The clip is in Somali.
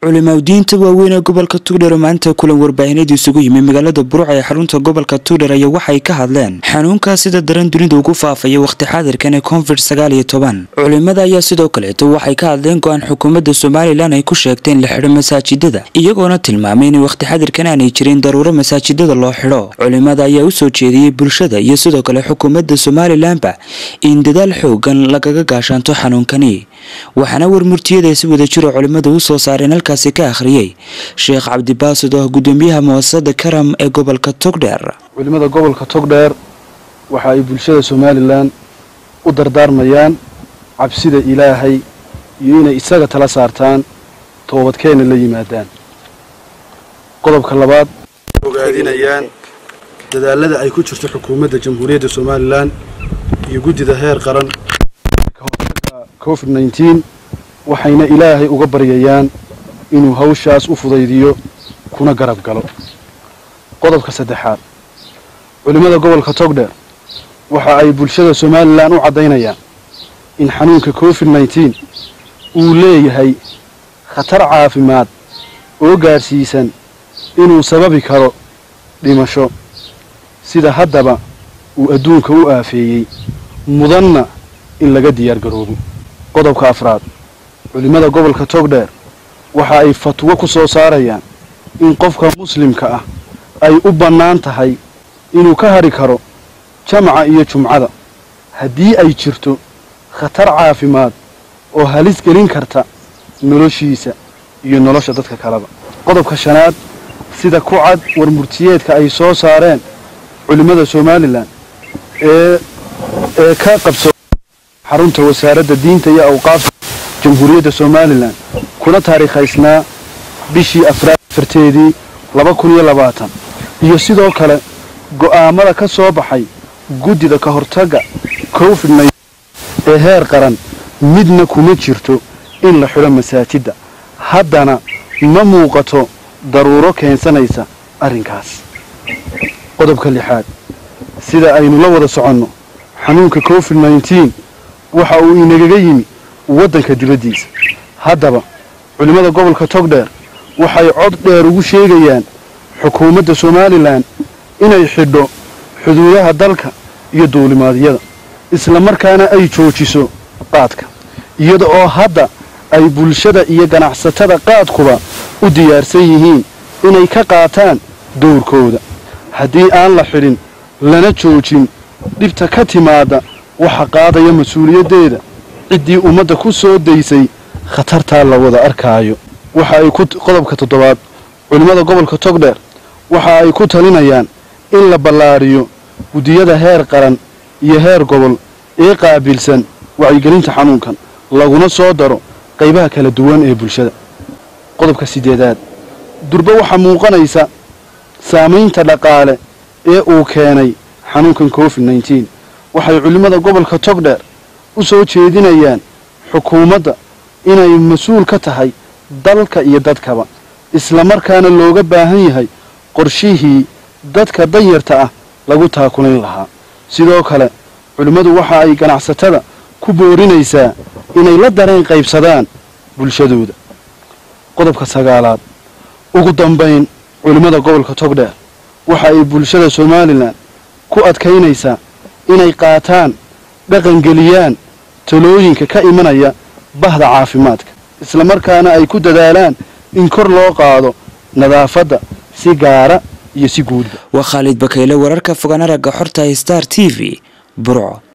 culimaadiinta waaweyn ee gobolka tuudhar oo maanta kulan warbaahineed isugu yimi magaalada buruc ee xarunta gobolka tuudhar ayaa waxay ka hadleen xanuunkaa sida daran dunida ugu faafaya wakhti xaadirkan ee covid sagaal iyo toban culimada ayaa sidoo kaleeto waxay ka hadleen go-aan xukuumadda somalilan ay ku sheegteen la xidho masaajidada iyagoona tilmaamay in wakhti xaadirkan aanay jirin daruuro masaajidada loo xidho culimada ayaa u soo jeediyey bulshada iyo sidoo kale xukuumadda somalilanba in dadaal xoogan lagaga gaashaanto xanuunkani waxaana warmurtiyada si wada jiro culimada u soo saareen halkaasi ka akhriyey sheekh cabdibaasid oo ah gudoomiyaha muasasada karam ee gobolka togdheer culimada gobolka togdheer waxa ay bulshada somalilan u dardaarmayaan cabsida ilaahay iyo inay isaga tala saartaan toobadkeena la yimaadaan qodobka labaad ogaadinayaan dadaalada ay ku jirto xukuumadda jamhuuriyadda somalilan iyo guddida heer qaran ka hortaga covid nneteen waxayna ilaahay uga baryayaan inuu hawshaas u fudaydiyo kuna garab galo qodobka saddexaad culimmada gobolka togdheer waxa ay bulshada somalilan u caddaynayaan in xanuunka covid nneteen uu leeyahay khatar caafimaad oo gaadhsiisan inuu sababi karo dhimasho sida haddaba uu adduunka u aafeeyey mudanna in laga diyaargaroobo qodobka afraad culimmada gobolka togdheer waxa ay fatwo ku soo saarayaan in qofka muslimka ah ay u bannaan tahay inuu ka hadhi karo jamaca iyo jumcada haddii ay jirto khatar caafimaad oo halis gelin karta noloshiisa iyo nolosha dadka kaleba qodobka shanaad sida ku cad warmurtiyeedka ay soo saareen culimmada somalilan ee ee ka qabso xarunta wasaaradda diinta iyo awqaafta jamhuuriyadda somalilan kuna taariikhaysnaa bishii afraad afarteedii laba kun iyo labaatan iyo sidoo kale go'aamada ka soo baxay guddida ka hortagga covid nn ee heer qaran midna kuma jirto in la xidho masaajidda haddana ma muuqato daruuro keensanaysa arrinkaas qodobka lixaad sida aynu la wada soconno xanuunka covid nneteen waxa uu inagaga yimi waddanka dibaddiisa haddaba culimmada gobolka togdheer waxay cod dheer ugu sheegayaan xukuumadda somalilan inay xidho xuduudaha dalka iyo duulimaadyada isla markaana ay joojiso qaadka iyada oo hadda ay bulshada iyo ganacsatada qaadkuba u diyaarsan yihiin inay ka qaataan dowrkooda haddii aan la xidhin lana joojin dhibta ka timaadda waxa qaadaya mas-uuliyaddeeda ciddii ummadda ku soo daysay khatartaa la wada arkaayo waxa ay ku qodobka toddobaad culimmada gobolka togdheer waxa ay ku talinayaan in la ballaadhiyo guddiyada heer qaran iyo heer gobol ee qaabilsan wacyigelinta xanuunkan laguna soo daro qaybaha kala duwan ee bulshada qodobka siddeedaad durbe waxaa muuqanaysa saamaynta dhaqaale ee uu keenay xanuunkan covid nneteen waxay culimmada gobolka togdheer u soo jeedinayaan xukuumadda inay mas-uul ka tahay dalka iyo dadkaba isla markaana looga baahan yahay qorshihii dadka danyarta ah lagu taakulayn lahaa sidoo kale culimmadu waxa ay ganacsatada ku boorinaysaa inay la dareen qaybsadaan bulshadooda qodobka sagaalaad ugu dambayn culimmada gobolka togdheer waxa ay bulshada somalilan ku adkaynaysaa inay qaataan dhaqangeliyaan talooyinka ka imanaya bahda caafimaadka isla markaana ay ku dadaalaan in kor loo qaado nadaafadda si gaara iyo si guudba waa khaalid bakayle wararka fogaan aragga xorta star t v burco